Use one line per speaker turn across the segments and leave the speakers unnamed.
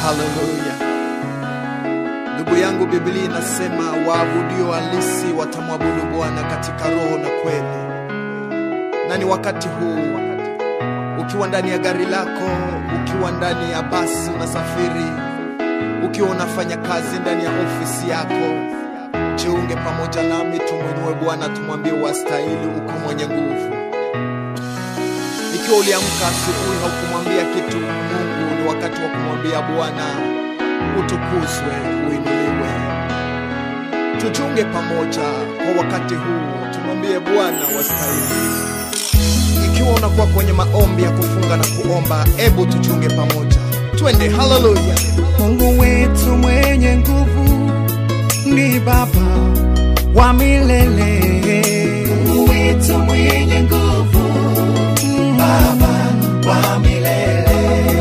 Haleluya. Ndugu yangu, Biblia inasema waabudio halisi watamwabudu Bwana katika roho na kweli. Na ni wakati huu, ukiwa ndani ya gari lako, ukiwa ndani ya basi unasafiri, ukiwa unafanya kazi ndani ya ofisi yako, jiunge pamoja nami, tumwinue Bwana, tumwambie wastahili, uko mwenye nguvu. Ikiwa uliamka asubuhi haukumwambia kitu Mungu, ni wakati wa kumwambia Bwana utukuzwe, uinuliwe. Tuchunge pamoja kwa wakati huu, tumwambie Bwana wastahili. Ikiwa unakuwa kwenye maombi ya kufunga na kuomba, ebu tuchunge pamoja, twende. Haleluya!
Mungu wetu mwenye nguvu ni Baba wa milele. Mungu wetu mwenye nguvu, Baba wa milele.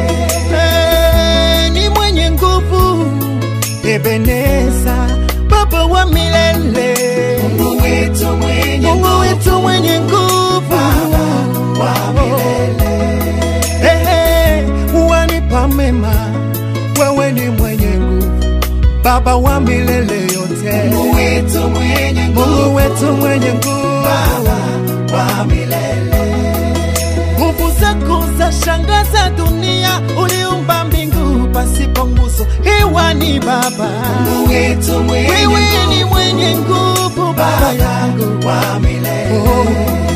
Eh, ni mwenye nguvu, Ebeneza, Baba wa milele. Mungu wetu mwenye Mungu wetu mwenye nguvu, Baba wa milele. Ehe, wanipa mema, wewe ni mwenye nguvu, Baba wa milele yote. Mungu wetu mwenye nguvu, Mungu wetu mwenye nguvu, Baba wa milele. Nguvu zako za shangaza dunia, uliumba mbingu pasipo nguzo, hewa ni Baba. Mungu wetu mwenye wewe ni mwenye nguvu, Baba yangu wa milele. Oh.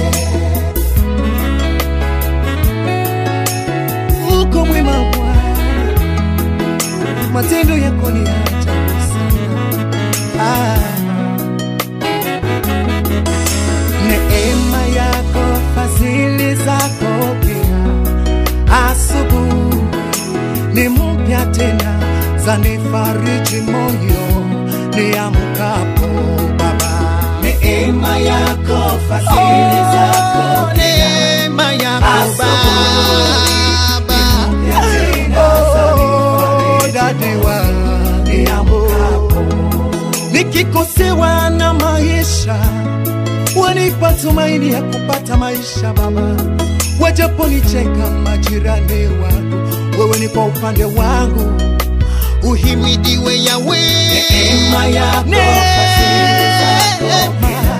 uko mwema Bwana, matendo yako ni ya ajabu sana. Ah. Neema yako, fadhili zako pia, asubuhi ni mpya tena, zanifariji moyo niamkapo Baba. Neema yako, fadhili zako pia, neema yako Baba dadiwa nikikosewa na maisha wanipa tumaini ya kupata maisha Baba, wajaponicheka majirani wangu, wewe ni kwa upande wangu, uhimidiwe Yawe. Neema yako, fadhili zako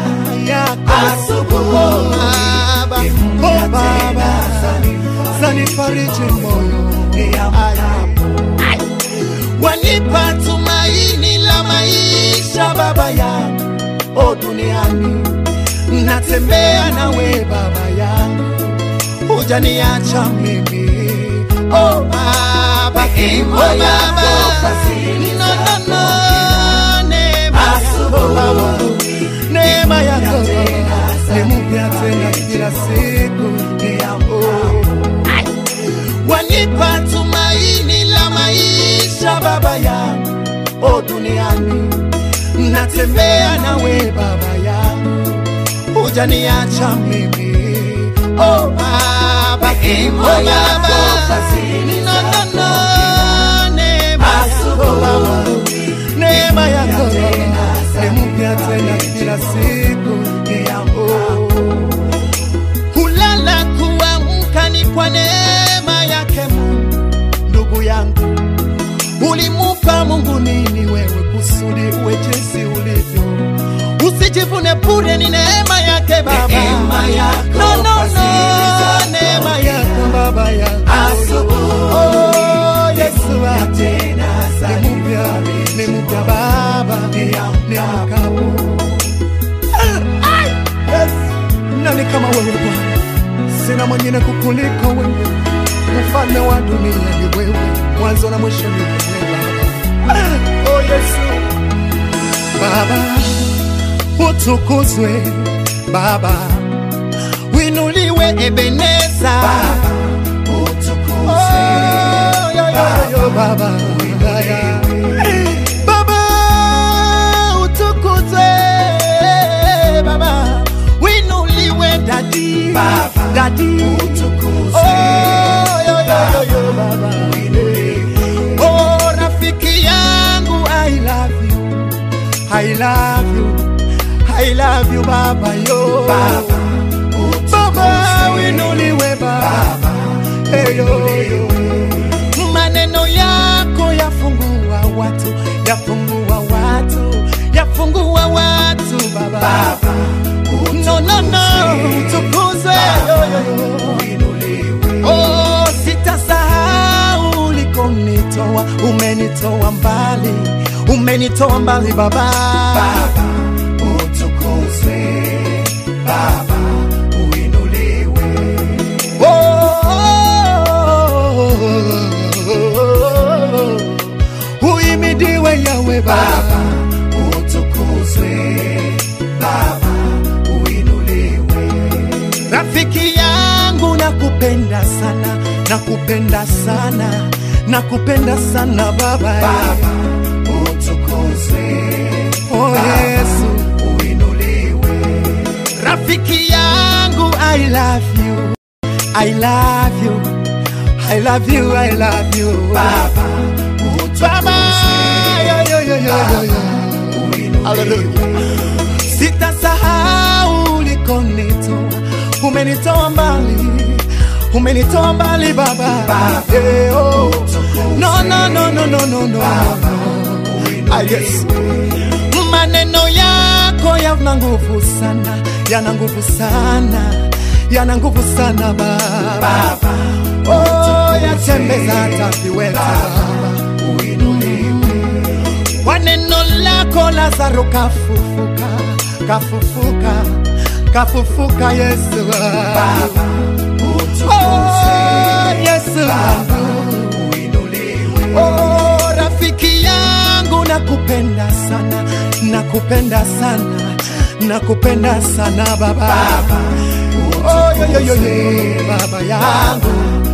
yako Baba, oh Baba, zanifariji moyo Ay. wanipa tumaini la maisha Baba yangu, o duniani natembea nawe Baba yangu, hujaniacha mimi o Baba, o Baba, no, no, no, neema yako Baba, neema yako ni mpya tena kila siku, oh wanipa tumaini la maisha Baba yangu, o duniani natembea nawe Baba yangu, hujaniacha mimi o Baba, o Baba, no, no, no, neema yako Baba, neema yako ni mpya tena kila siku, oh kulala kuamka ni kwa neema yake Mungu. Ndugu yangu, ulimupa Mungu nini wewe kusudi uwe jinsi ulivyo? Usijivune bure, ni neema yake Baba,
Neema yako,
no, no, no,
fadhili zako
neema yako Baba yangu, oh Yesu wangu, ni mpya, ni mpya Baba, ni mkapo Yes. Nani kama wewe Bwana? Sina mwingine kukuliko wewe, mfalme wa dunia ni wewe, mwanzo na mwisho ni wewe Baba. Oh Yesu, Baba utukuzwe, Baba winuliwe, Ebeneza Baba utukuzwe, oh, yo, yo, yo, Baba winuliwe, Baba utukuzwe, Baba winuliwe, dadi
Baba,
dadi
utukuzwe.
oh, yo, yo, yo, yo, Baba oh, rafiki yangu I love you I love you I love you Baba yo
Baba,
Baba winuliwe Baba, Hey, yo, yo. maneno yako ya yafungua watu yafungua watu baba,
Baba,
no, no, no, utukuzwe yo, yo, yo.
uinuliwe.
Oh, sitasahau ulikonitoa, umenitoa mbali, umenitoa mbali baba,
Baba, utukuzwe. Baba, uinuliwe.
Oh, uhimidiwe Yawe
Baba,
Baba,
utukuzwe. Baba, uinuliwe.
rafiki yangu nakupenda sana, nakupenda sana, nakupenda sana baba,
Baba, utukuzwe.
oh Yesu,
Uinuliwe.
rafiki yangu I love you, I love you, I love you, I love you
Baba,
Baba,
utukuzwe.
yo, yo, yo, yo, yo, yo.
Uinuliwe.
sitasahau ulikonitoa, umenitoa mbali, umenitoa mbali baba,
Baba,
yeah, oh.
utukuzwe.
no, no, no, no, no, no, no.
Baba,
Ah, yes.
uinuliwe.
maneno yako yana nguvu sana, yana nguvu sana, yana nguvu sana baba,
Baba,
oh, yatembeza hata viweta baba
uinuliwe.
kwa neno lako Lazaro kafufuka, kafufuka, kafufuka Yesu
Baba, utukuzwe.
oh, Yesu
Baba, uinuliwe.
oh, rafiki yangu nakupenda sana, nakupenda sana, nakupenda sana baba,
Baba,
oh, yo, yo, yo, yo,
utukuzwe.
baba yangu